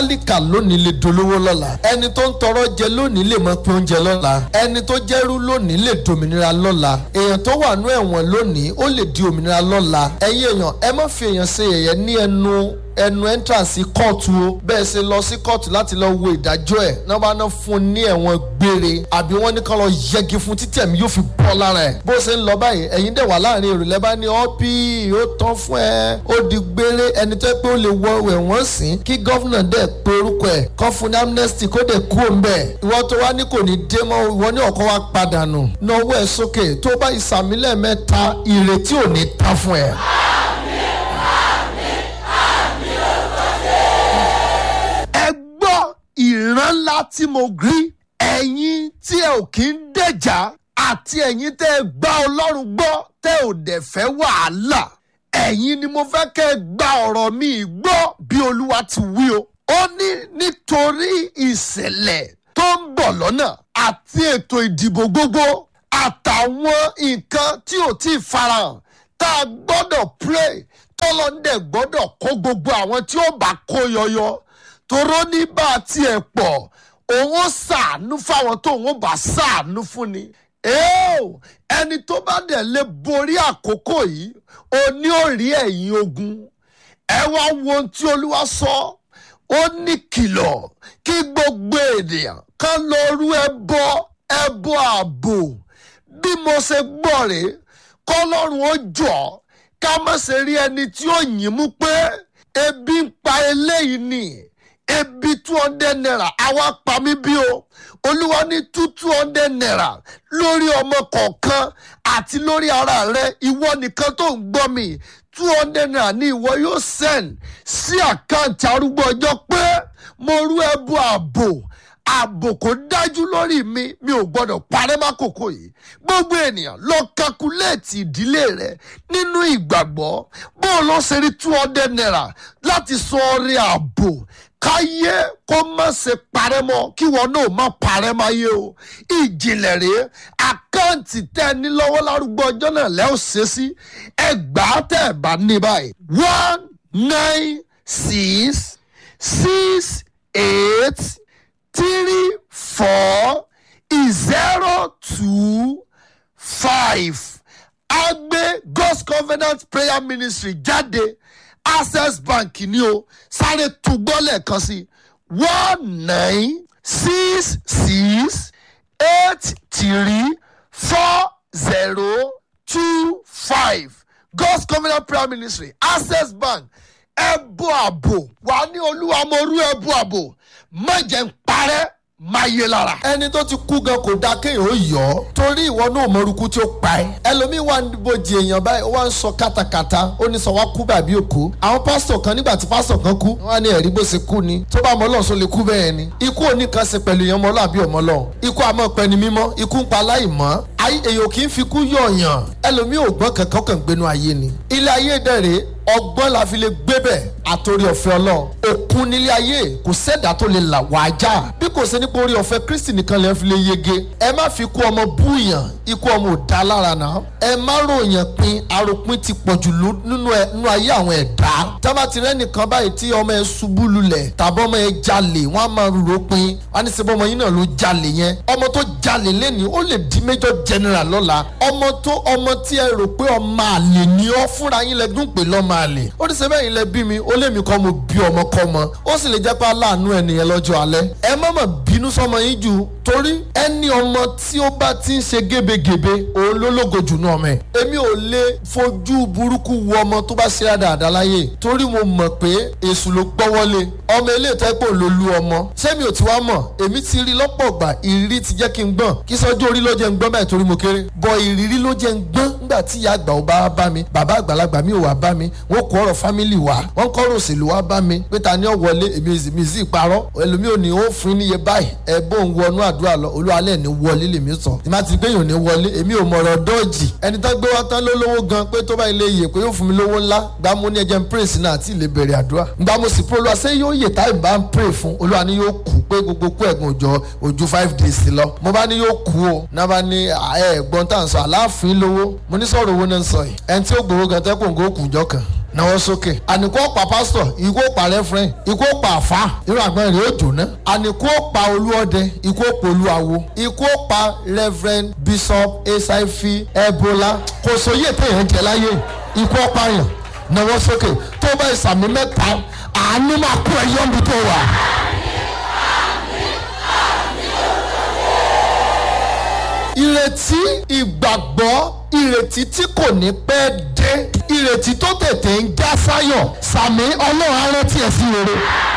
tálíkà lónìí lè dolówó lọ́la ẹni tó ń tọrọ jẹ lónìí lè mọ pé oúnjẹ lọ́la ẹni tó jẹ́rú lónìí lè dòmìnira lọ́la èèyàn tó wà nú ẹ̀wọ̀n lónìí ó lè di òmìnira lọ́la ẹ̀yin èèyàn ẹ má fi èèyàn ṣe yẹ̀yẹ́ ní ẹnu ẹnu entrance kóòtù o bẹ́ẹ̀ ṣe lọ sí kóòtù láti lọ wo ìdájọ́ ẹ̀ náà bá ná fún un ní ẹ̀wọ̀n gbére àbí wọ́n ní kán lọ yẹgi fún títí ẹ̀mí yóò fi bọ́ lára ẹ̀ bó ṣe ń lọ báyìí ẹ̀yin dẹ̀ wà láàrin èrò lẹ́bàá ní ọ́pì ó tán fún ẹ ó di gbére ẹni tó yẹ pé ó lè wọ ẹ̀wọ̀n sìn kí gọ́fúnà dẹ̀ pé orúkọ ẹ̀ kán fún ní amnesty kó dẹ̀ kú òun bẹ̀ ìwọ tó wá ní kò ní dé mọ́ ìwọ ní ọ̀kọ́ wa padà nù náwó ẹ̀ sókè tó bá ìsàmílẹ̀ mẹ́ta ìrètí ò ní tán fún ẹ. ẹ gbọ́ ìran ńlá tí mo rí ẹ̀yin tí ẹ ò kí ń dẹ̀jà àti ẹ̀yin tẹ́ ẹ gbá ọlọ́run gbọ́ tẹ́ ò dẹ̀ fẹ́ wàhálà ẹ̀yin ni mo fẹ́ kẹ́ ẹ gba ọ̀rọ̀ mi gbọ́ bí olúwa ti wí o. ó ní nítorí ìṣẹ̀lẹ̀ tó ń bọ̀ lọ́nà àti ètò ìdìbò gbogbo àtàwọn nǹkan tí ò tí ì farahàn tá a gbọ́dọ̀ pray tọ́lọ́ndẹ̀ gbọ́dọ̀ kó gbogbo àwọn tí ó bá kó yọyọ toró ní bá a tiẹ̀ pọ̀ òun ó ṣàánú fáwọn tó òun ó bá ṣàánú fún ni. Eo, ẹni tó bá dẹ̀ lè borí àkókò yìí ó ní ó rí ẹ̀yìn ogun ẹ wá wo ohun tí olúwa sọ ó ní kìlọ̀ kí gbogbo ènìyàn kan lọ rú ẹbọ ẹbọ ààbò bí mo ṣe gbọ́ rèé kọ́lọ́run ó jọ ká má ṣe rí ẹni tí ó yìn mú pé ebi ń pa eléyìí ni ebi two hundred naira àwa pa mí bí o olúwa ní two two hundred naira lórí ọmọ kọ̀ọ̀kan àti lórí ara rẹ ìwọ nìkan tó ń gbọ́ mi two hundred naira ní ìwọ yóò send sí àkáǹtì arúgbó ọjọ́ pé mo rú ẹbú ààbò ààbò kò dájú lórí mi mi ò gbọdọ̀ parẹ́ mákòókò yìí gbogbo ènìyàn lọ kakuléètì ìdílé rẹ nínú ìgbàgbọ́ bó o lọ ṣe rí two hundred naira láti sọ ọrẹ ààbò káyé kó má ṣe parẹ́ mọ́ kí wọn náà má parẹ́ máyé o ìjìnlẹ̀ rèé àkáǹtì tẹ́ ẹ ní lọ́wọ́ lárúgbó ọjọ́ náà lẹ́ ò ṣe sí ẹgbàá tẹ́ ẹ bá ní báyìí one nine six six eight three four zero two five agbe god's covenant prayer ministry jáde access bank ni o sáré túgbọ́ lẹ́ẹ̀kan sí one nine six six eight three four zero two five god's covenant prayer ministry access bank ẹbú àbò wà ní olúwa mo rú ẹbú àbò má jẹ́ ń parẹ́ máa yé lára. ẹni tó ti kú gan kò dáa kéèyàn ó yọ ọ torí ìwọ náà mọrúkú tí ó pa ẹ. ẹlòmíín wà níbojì èèyàn báyìí ó wá ń sọ kátàkátà ó ní sọ wá kú bàbí òkú. àwọn pásítọ̀ kan nígbà tí pásítọ̀ kan kú wọ́n á ní ẹ̀rí bó ṣe kú ni tó bá mọ Ọlọ́run sọ lè kú bẹ́ẹ̀ ni. ikú ò ní kan ṣe pẹ̀lú èèyàn mọ́lọ́ àbí ọmọ lọ. ikú àmọ́ pẹni mímọ́ ikú ń pa aláìmọ́. ayé èèyàn kì í fi kú yọ̀ọ̀yàn ẹlòmíín ò gbọ́n kankan kàn gbénu ayé ni. ilé ayé dẹ̀rẹ̀ ọgbọ́n la fi lè gbé bẹ̀ àtòrí ọ̀fẹ́ ọlọ́run òkun nílé ayé kò sẹ́dá tó lè là wá já bí kò sí nípa orí ọ̀fẹ́ kristi nìkan lè fi lè yege ẹ má fi ikú ọmọ búyàn ikú ọmọ ò dá lára náà ẹ má ròyìn pin aropin ti pọ̀jù nínú ayé àwọn ẹ̀dá tábà ti rẹ́ nìkan báyìí tí ọmọ ẹ ṣubú lulẹ̀ tàbí ọmọ ẹ jalè wọ́n á máa rò pin wọ́n á ní sẹ́bọ̀ ọmọ yín náà ló jalè yẹn ọmọ tó jalè lẹ́ni ó lè di major general lọ́la ọmọ tó ọmọ tí ẹ rò pé ọmọ àlè ni ọ fúnra yín lẹ́dún pé lọ́mọ àlè ó ní sẹ́bẹ̀ yín lẹ bí mi ó lé mi kọ́ mo bí ọmọ kọ́ mọ ó sì lè jẹ́ pé aláàánú ẹnìyẹn lọ́jọ́ alẹ́ ẹ má mà bínú sọmọ yín jù torí ẹni ọmọ tí ó bá ti ń ṣe gébégébé òun ló lógo jù náà mẹ́ èmi ò lè fojú burúkú wo ọmọ tó bá ṣe dáadáa láyé torí mo mọ̀ pé èṣù ló gbọ́wọ́lé ọmọ eléyìí tó ẹ pé òun ló lu ọmọ sẹ́mi ò ti wá mọ̀ èmi ti rí lọ́pọ̀ gbà ìrírí ti jẹ́ kí n gbọ́n kí sọ́jú orí ló jẹ́ ń gbọ́n báyìí torí mo kéré bọ̀ ìrírí ló jẹ́ ń gbọ́n nígbà tí ìyá àgbà ò bá bá mi bàbá àgbàlagbà mi ò wá bá mi wọ́n kó ọ̀rọ̀ fámìlì wá wọ́n kọ́ ọ̀rọ̀ òṣèlú wá bá mi pé ta ni ó wọlé èmi mi sì parọ́ ẹlòmí ò ní ó fún níye báyìí ẹ bó ń wọnú àdúrà lọ olúwalẹ̀ ní wọlé lèmi sọ tí má ti gbé yòó ní wọlé èmi ò mọ̀rọ̀ dọ́ọ̀jì ẹni tó gbé wá tán ló lówó gan pé tó bá ilé yè pé yóò fún mi lówó ńlá gbá mo ní ẹjẹ ń pray sí náà àti ilé bẹ̀rẹ̀ àdúrà gbá mo sì pé olúwa ṣé yóò yè táì bá ń pray fún olúwa ni yóò kú pé gbogbo kú ẹ̀gùn òjò ojú five days lọ mo bá ní yóò kú o náà bá ní ẹ gbọ́n tá à ń sọ aláàfin lówó mo ní sọ̀rọ̀ owó náà ń sọ yìí ẹni tí ó gbowó gan tẹ́kùn kó kù jọ kan náwó sókè àníkó pa pásítọ̀ ikú pa rẹ́fúrẹ́ǹ ikú pa àfá irú àgbọn rẹ̀ ó jóná àníkó pa olúọdẹ ikú pa olúawo ikú pa rẹ́fúrẹ́ǹ bishop esaifi ebola kò sóyè téèyàn jẹ láyé ikú pààyàn náwó sókè tó bá ìsàmì mẹ́ta àánú máa kú ẹyọ́ mi tó wà. ìrètí ìgbàgbọ́ ìrètí tí kò ní pẹ́ dé ìrètí tó tètè ń já sáyọ̀ sàmì ọlọ́run á rántí ẹ̀ sí rere.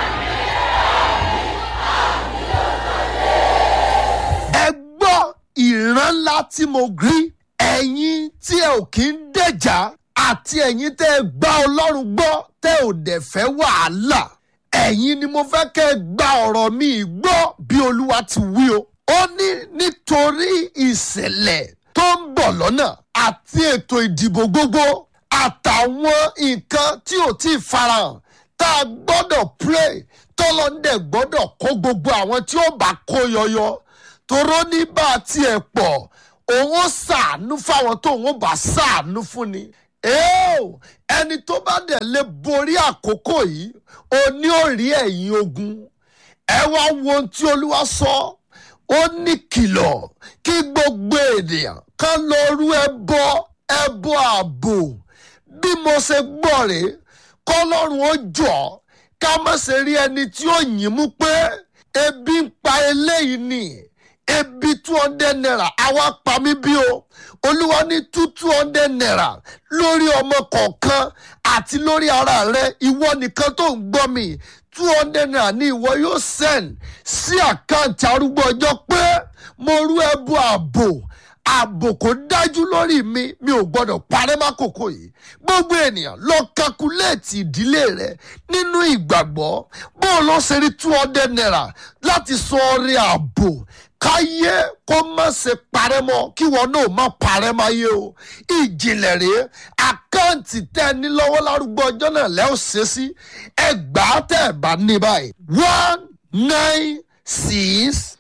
ẹ gbọ́ ìran ńlá tí mo rí ẹ̀yin tí ẹ ò kí ń dẹ̀jà àti ẹ̀yin tẹ́ ẹ gbá ọlọ́run gbọ́ tẹ́ ò dẹ̀ fẹ́ wàhálà ẹ̀yin ni mo fẹ́ kẹ́ ẹ gba ọ̀rọ̀ mi gbọ́ bí olúwa ti wí o ó ní nítorí ìṣẹ̀lẹ̀ tó ń bọ̀ lọ́nà àti ètò ìdìbò gbogbo àtàwọn nǹkan tí ò tí ì farahàn tá a gbọ́dọ̀ pray tọ́lọ́ndẹ̀ gbọ́dọ̀ kó gbogbo àwọn tí ó bá kó yọyọ toró ní bá a tiẹ̀ pọ̀ òun ó ṣàánú fáwọn tó òun ó bá ṣàánú fún ni ẹ́ẹ̀ ẹni tó bá dẹ̀ lè borí àkókò yìí ó ní ó rí ẹ̀yìn ogun ẹ wá wo ohun tí olúwa sọ. So ó ní kìlọ̀ kí gbogbo ènìyàn kan lọ rú ẹbọ ẹbọ ààbò bí mo ṣe gbọ́ rèé kọ́lọ́run ó jọ ká má ṣe rí ẹni tí ó yìn mú pé ebi ń pa eléyìí ni ebi two hundred naira àwa pa mí bí o olúwa ní two two hundred naira lórí ọmọ kọ̀ọ̀kan àti lórí ara rẹ ìwọ nìkan tó ń gbọ́ mi two hundred naira ní ìwọ yóò send sí àkáǹtì arúgbó ọjọ́ pé mo rú ẹbú ààbò ààbò kò dájú lórí mi mi ò gbọdọ̀ parẹ́ mákòókò yìí gbogbo ènìyàn lọ kakuléètì ìdílé rẹ nínú ìgbàgbọ́ bó o lọ ṣe rí two hundred naira láti sọ ọrẹ ààbò káyé kó má ṣe parẹ́ mọ́ kí wọn náà má parẹ́ máyé o ìjìnlẹ̀ rèé àkáǹtì tẹ́ ẹ ní lọ́wọ́ lárúgbó ọjọ́ náà lẹ́ ò ṣe sí ẹgbàá tẹ́ ẹ bá ní báyìí one nine six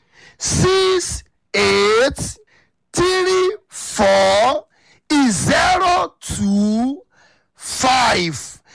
six eight three four zero two five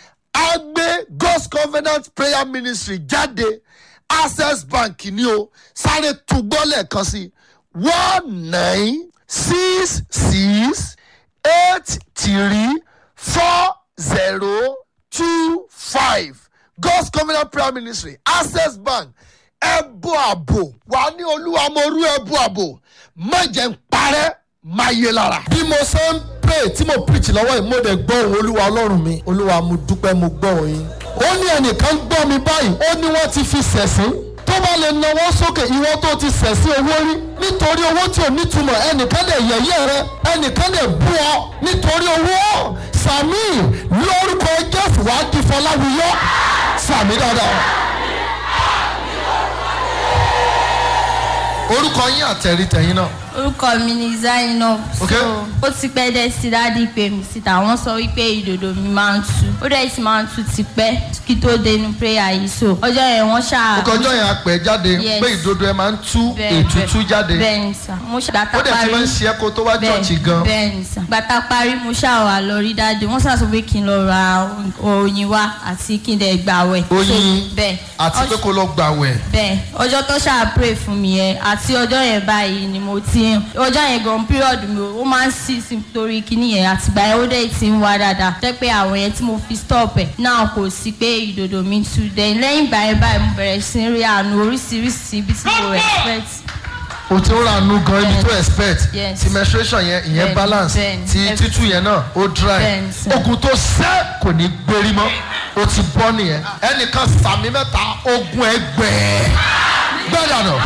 agbe god's covenant prayer ministry jáde access bank ni o sáré túgbọ́ lẹ́ẹ̀kan sí one nine six six eight three four zero two five god's covenant prayer ministry access bank ẹbú àbò wà ní olúwa mo rú ẹbú àbò má jẹ́ ń parẹ́ má yé lára. bí mo ṣe ń pray tí mo preach lọ́wọ́ yìí mo dẹ̀ gbọ́ òun olúwa ọlọ́run mi olúwa mo dúpẹ́ mo gbọ́ òun yín. ó ní ẹnìkan gbọ́ mi báyìí ó ní wọ́n ti fi sẹ̀sìn tó bá lè nawọ́ sókè ìwọ tó ti sẹ̀sìn owó rí nítorí owó tí ò nítumọ̀ ẹnìkan lè yẹ̀yẹ́ rẹ ẹnìkan lè bú ọ nítorí owó sàmì lórúkọ jésù wàá di fọláwíyọ sàmì dáadáa. orúkọ yín àtẹ̀rí tẹ̀yìn náà. orúkọ mi ni zainab Ok. so ó ti pẹ́ dẹ́ sí dáàdi pé mi síta wọ́n sọ wípé ìdòdò mi máa ń tú ó dẹ̀ ti máa ń tú tipẹ́ kí tó dénú prayer yìí so ọjọ́ yẹn wọ́n ṣáà ọkọjọ́ yẹn apẹ̀ jáde Yes. pé ìdodo ẹ máa ń tú Bẹ́ẹ̀, ètútú bẹ́ẹ̀, jáde bẹ́ẹ̀ ni sà mo ṣàgbàtà ó dẹ̀ ti máa ń ṣe ẹ́ kó tó wá Bẹ́ẹ̀, chọ́ọ̀chì gan. bẹ́ẹ̀ ni sà gbàtà parí mo ṣáà wà lọ rí dáàdi wọ́n ṣáà sọ pé kí n lọ ra oyin wá àti kí n dẹ̀ gbàwẹ̀ So, oyin bẹ́ẹ̀ àti pé Ọjọ́- kó lọ gbàwẹ̀. bẹ́ẹ̀ ọjọ́ tó ṣáà pray fún mi yẹn àti ọjọ́ yẹn báyìí ni mo ti ń ọjọ́ yẹn gan period mi ó máa ń sí sí torí kíní yẹn àtìgbà yẹn ó dẹ̀ ti ń wá dáadáa jẹ́ pé àwọn yẹn tí mo fi stop ẹ̀ náà kò sí pé ìdòdò mi tú dẹ̀ lẹ́yìn ìgbà yẹn báyìí mo bẹ̀rẹ̀ sí rí àánú oríṣiríṣi ibi tí mo expect o ti ń ra nu gan ibi tó expect Yes. ti menstruation yẹn ìyẹn Bẹ́ẹ̀ni, balance bẹ́ẹ̀ni, ti everything. títú yẹn náà ó dry Bẹ́ẹ̀ni, sir. ogun tó sẹ́ kò ní gbérí mọ́ o ti bọ́ nìyẹn ẹnìkan sàmì mẹ́ta ogun ẹgbẹ́ gbẹ́dà náà.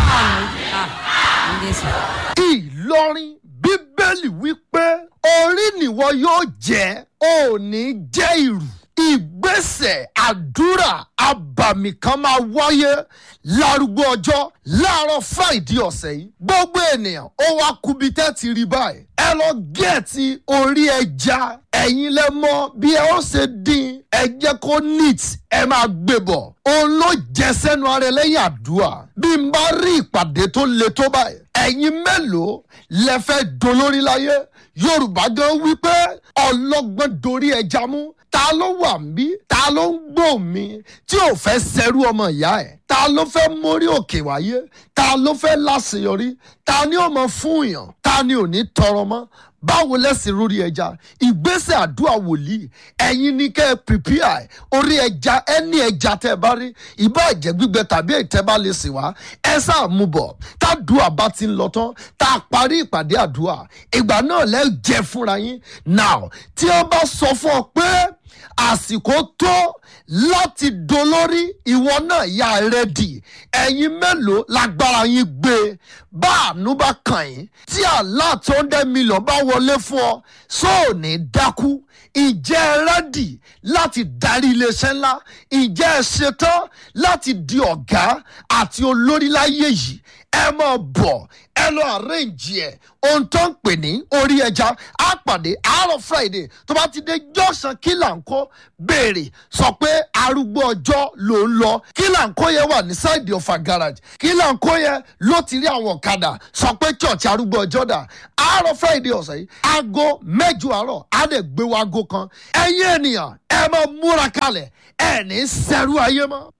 ìlọrin bíbélì wípé orí nìwọ yóò jẹ́ ò ní jẹ́ ìrù ìgbésẹ̀ àdúrà abàmì kan máa wáyé lárúgbó ọjọ́ láàárọ̀ friday ọ̀sẹ̀ yìí gbogbo ènìyàn ó wá kubi tẹ́ ti rí báyìí ẹ lọ gẹ̀ẹ́tì orí ẹja ẹ̀yin lẹ mọ bí ẹ ó ṣe dín ẹ jẹ́ kó neat ẹ máa gbé bọ̀ òun ló jẹ sẹ́nu ara ẹ lẹ́yìn àdúrà bí n bá rí ìpàdé tó le tó báyìí ẹ̀yin mélòó lẹ fẹ́ dolórí láyé yorùbá gan wípé ọlọ́gbọ́n dorí ẹja mú ta ló wà mí ta ló ń gbọ́ mi tí ò fẹ́ sẹ́rú ọmọ ìyá ẹ̀ ta ló fẹ́ mórí òkè wáyé ta ló fẹ́ láṣeyọrí ta ni ó mọ fún yàn ta ni ò ní tọrọ mọ́ báwo lẹ́sìn lórí ẹja ìgbésẹ̀ àdúrà wòlíì ẹ̀yin ní kẹ́ ẹ prepare orí ẹja ẹni ẹja tẹ́ ẹ bá rí ìbá ẹ̀jẹ̀ gbígbẹ tàbí ìtẹ́ bá lè sìn wá ẹ sáà mú bọ̀ tádùá bá ti ń lọ tán tá a parí ìpàdé àdúrà ìgbà náà lẹ́ jẹ fúnra yín now tí wọ́n bá sọ fún ọ pé àsìkò tó láti dolórí ìwọ náà yà rẹ́dì ẹ̀yin mélòó lágbára yín gbé bá àánú bá kàn yín tí àlá tó ń dẹ́ mílíọ̀n bá wọlé fún ọ sóò ní dákú ìjẹ́ ẹ rẹ́dì láti darí iléeṣẹ́ ńlá ìjẹ́ ẹ ṣetán láti di ọ̀gá àti olórí láyé yìí ẹ máa bọ̀ ẹ lọ àrẹ́ǹjì ẹ̀ ohun tó ń pè ní orí ẹja á pàdé àárọ̀ friday tó bá ti dé jọ́sàn kílàńkó béèrè sọ pé arúgbó ọjọ́ ló ń lọ kílàńkó yẹn wà ní sáìdì ọ̀fà garage kílàńkó yẹn ló ti rí àwọn ọ̀kadà sọ pé church arúgbó ọjọ́ dà àárọ̀ friday ọ̀sẹ̀ yìí aago mẹ́jọ àárọ̀ á lè gbé wa aago kan ẹ̀yin ènìyàn ẹ máa múra kalẹ̀ ẹ̀ ní sẹ́rú ayé mọ́.